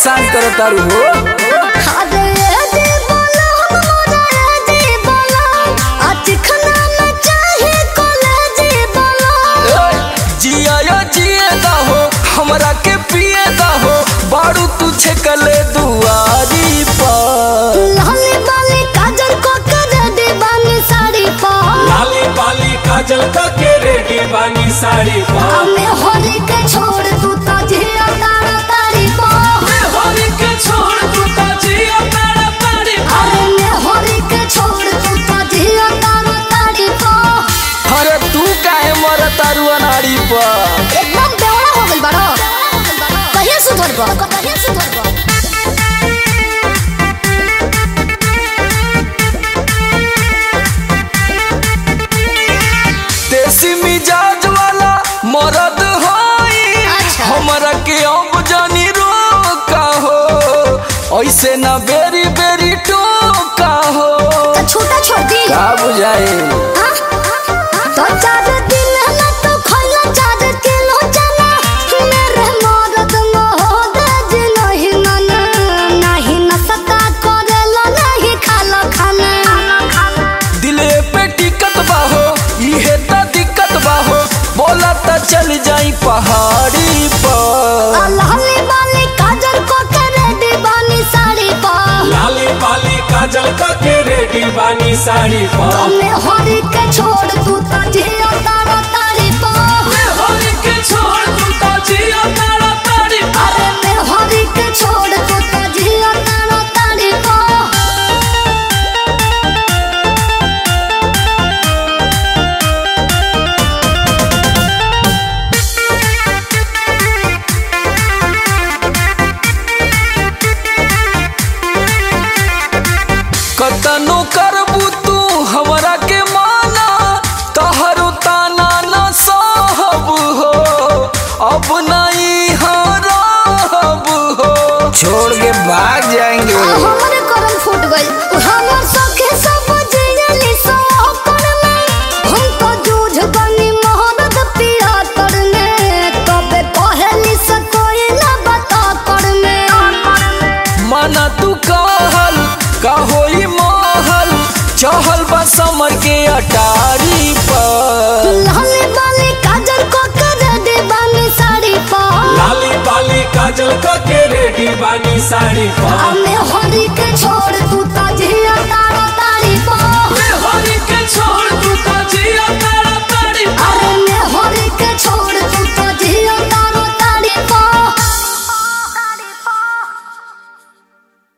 परेशान करो तारू हो अरे ए जी बोलो मोरा ए जी बोलो आज खाना में चाहे कॉलेज बोलो ए, जिया या जिए दा हो हमरा के पिए दा हो बारू तू छकले दुआरी पर लाली बाली काजल को कर दे बानी साड़ी पा लाली पाली काजल का के रेडी बानी साड़ी पा हमें होली के छोड़ तू तो जिया तारा तारी पा होली के छोड़ तू तो जिया तारा तारी पा अरे मैं होली के छोड़ तू तो जिया तारा तारी पा अरे तू काहे मर तारू अनाड़ी पर एकदम बेवड़ा हो गइल बाड़ो कहिया सुधर बा कहिया सुधर बा देसी मिजाज वाला मरद होई अच्छा। हमरा के अब जानी रोका हो ऐसे ना बेरी बेरी टोका हो तो छोटा छोड़ दी का बुझाए हाँ? तो चार दिन ना तो खइला चार किलो चना मेरे मरद मोहद नहीं मना नहीं नसता करेला नहीं खाला खाना दिले पे टिकट बाहो इहे त दिक्कत बाहो बोला त चल जाई पहाड़ी पर लाली बाली काजल को करे दीवानी साड़ी पा लाली पाली काजल का के रेडी बानी साड़ी पा हमें होली के छोड़ तू तो जिया तारा तारी पा होली के छोड़ तू तो जिया तारा तारी पा अरे मैं होली के छोड़ तू तो जिया तारा तारी पा कतनो करबू तू हमरा के माना तहरो ताना न सहब हो अब नहीं हरब हो छोड़ के भाग जाएंगे हमारे करम फूट गइल हमर सखे सब जियली सो करने हम तो जूझ गनी मोहब्बत पिया करने तबे पहली से कोई ना बता करने माना तू कहल का होई महल चहल बा समर के अटारी पर लाली बाली काजल को कर दे बानी साड़ी पा लाली पाली काजल का के रेडी बानी साड़ी पा हमें होली के छोड़ तू तो जिया